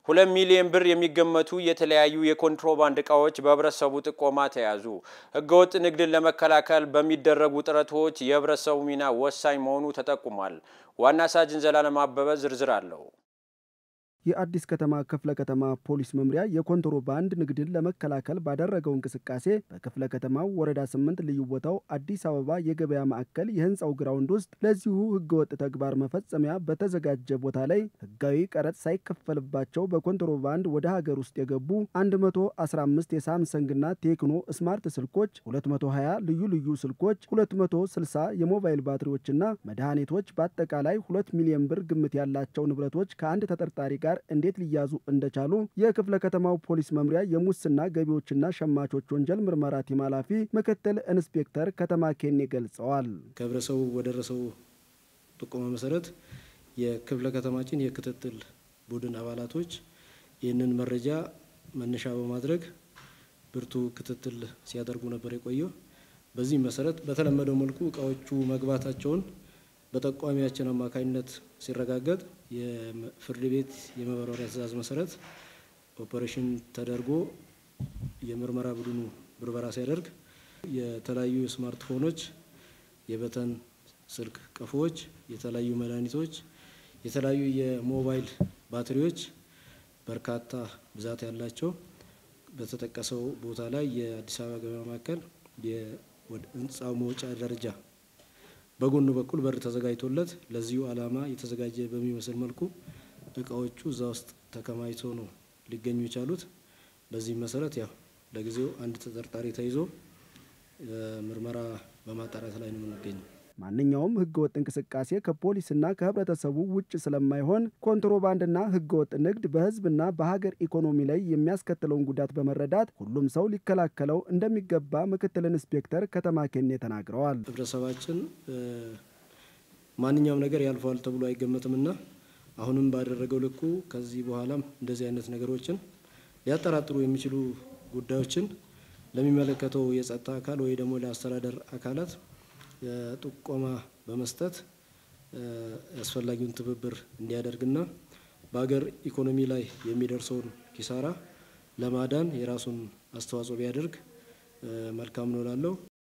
ሁለት ሚሊዮን ብር የሚገመቱ የተለያዩ የኮንትሮባንድ እቃዎች በህብረተሰቡ ጥቆማ ተያዙ። ህገወጥ ንግድን ለመከላከል በሚደረጉ ጥረቶች የህብረተሰቡ ሚና ወሳኝ መሆኑ ተጠቁሟል። ዋና ሳጅን ዘላለም አበበ ዝርዝር አለው። የአዲስ ከተማ ክፍለ ከተማ ፖሊስ መምሪያ የኮንትሮባንድ ንግድን ለመከላከል ባደረገው እንቅስቃሴ በክፍለ ከተማው ወረዳ ስምንት ልዩ ቦታው አዲስ አበባ የገበያ ማዕከል የህንፃው ግራውንድ ውስጥ ለዚሁ ህገወጥ ተግባር መፈጸሚያ በተዘጋጀ ቦታ ላይ ህጋዊ ቀረጥ ሳይከፈልባቸው በኮንትሮባንድ ወደ ሀገር ውስጥ የገቡ 115 የሳምሰንግና ቴክኖ ስማርት ስልኮች፣ 220 ልዩ ልዩ ስልኮች፣ 260 የሞባይል ባትሪዎችና መድኃኒቶች በአጠቃላይ 2 ሚሊዮን ብር ግምት ያላቸው ንብረቶች ከአንድ ተጠርጣሪ ጋር እንዴት ሊያዙ እንደቻሉ የክፍለ ከተማው ፖሊስ መምሪያ የሙስና ገቢዎችና ሸማቾች ወንጀል ምርመራ ቲም ኃላፊ ምክትል ኢንስፔክተር ከተማ ኬኔ ገልጸዋል። ከህብረተሰቡ በደረሰው ጥቆማ መሰረት የክፍለ ከተማችን የክትትል ቡድን አባላቶች ይህንን መረጃ መነሻ በማድረግ ብርቱ ክትትል ሲያደርጉ ነበር የቆየው። በዚህም መሰረት በተለመደው መልኩ እቃዎቹ መግባታቸውን በጠቋሚያችን አማካኝነት ሲረጋገጥ የፍርድ ቤት የመበረሪያ ትዕዛዝ መሰረት ኦፐሬሽን ተደርጎ የምርመራ ቡድኑ ብርበራ ሲያደርግ የተለያዩ ስማርትፎኖች፣ የበተን ስልክ ቀፎዎች፣ የተለያዩ መድኃኒቶች፣ የተለያዩ የሞባይል ባትሪዎች በርካታ ብዛት ያላቸው በተጠቀሰው ቦታ ላይ የአዲስ አበባ ገበያ ማዕከል የህንፃው መውጫ ደረጃ በጎኑ በኩል በር ተዘጋጅቶለት ለዚሁ ዓላማ የተዘጋጀ በሚመስል መልኩ እቃዎቹ እዛ ውስጥ ተከማችቶ ነው ሊገኙ የቻሉት። በዚህ መሰረት ያው ለጊዜው አንድ ተጠርጣሪ ተይዞ ምርመራ በማጣራት ላይ ነው የምንገኘው። ማንኛውም ህገወጥ እንቅስቃሴ ከፖሊስና ከህብረተሰቡ ውጭ ስለማይሆን ኮንትሮባንድና ህገወጥ ንግድ በህዝብና በሀገር ኢኮኖሚ ላይ የሚያስከትለውን ጉዳት በመረዳት ሁሉም ሰው ሊከላከለው እንደሚገባ ምክትል ኢንስፔክተር ከተማ ኬኔ ተናግረዋል። ህብረተሰባችን ማንኛውም ነገር ያልፈዋል ተብሎ አይገመትምና አሁንም ባደረገው ልኩ ከዚህ በኋላም እንደዚህ አይነት ነገሮችን ሊያጠራጥሩ የሚችሉ ጉዳዮችን ለሚመለከተው የጸጥታ አካል ወይ ደግሞ ለአስተዳደር አካላት ጥቆማ በመስጠት አስፈላጊውን ትብብር እንዲያደርግና በሀገር ኢኮኖሚ ላይ የሚደርሰውን ኪሳራ ለማዳን የራሱን አስተዋጽኦ ቢያደርግ መልካም ነው እላለሁ።